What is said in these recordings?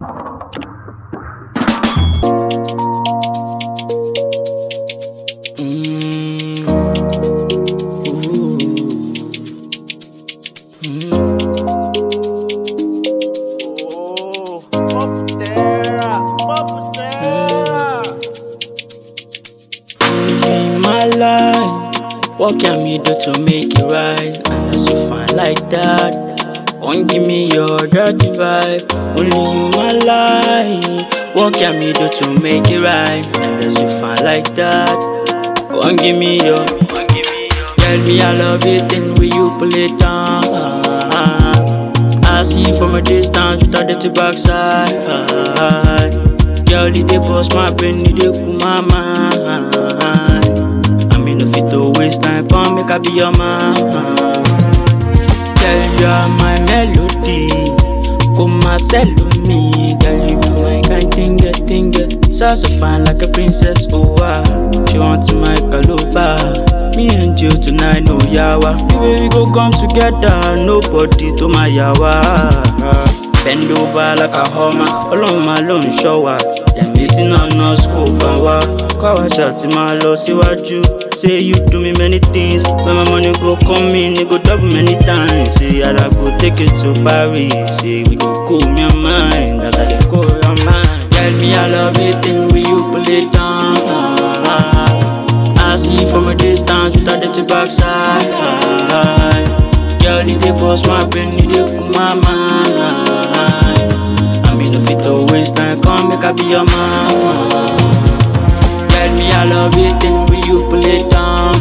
Mm. Ooh. Mm. Oh, Poptera, Poptera. in my life. What can me do to make it right? Unless you find like that. Won't give me your dirty vibe. Only in my life. What can me do to make it right? Unless you find like that. Won't give me your. Tell me I love it, then will you pull it down? I see you from a distance with a dirty backside. Girl, you dey bust my brain, you dey cool my mind. I mean, no fit to waste time, come make I be your man. Girl, you are my melody. Come my sell me, girl, you be my kind thing, get thing, get. So so fine like a princess, oh wow. She wants my caloba. Me and you tonight, no yawa. The way we go come together, nobody to my yawa. Bend over like a homer, ọlọ́run máa ló ń ṣọ́ wa. Ẹ̀mí tí náà ná school bá wá. Kọ́ àwa ṣàtì máa lọ síwájú. Say you do me many things, when my money go come in, it go double many times. Say I go take it to Paris, say we go cool me your mind, as I dey cool your mind. Tell me I love it, then will you pull it down? I see you from a distance with a dirty backside. Girl, you dey bust my brain, you dey cool my mind. I mean, if it to waste time, come make I be your man. Tell me I love it, then will you pull it down?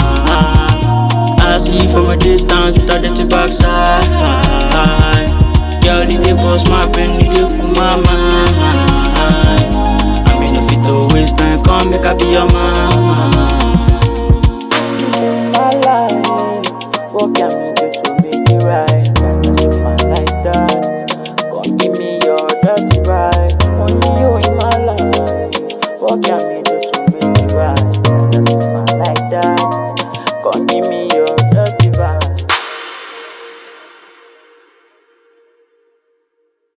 I see you from a distance with a dirty backside. Girl, you dey bust my brain, you dey cool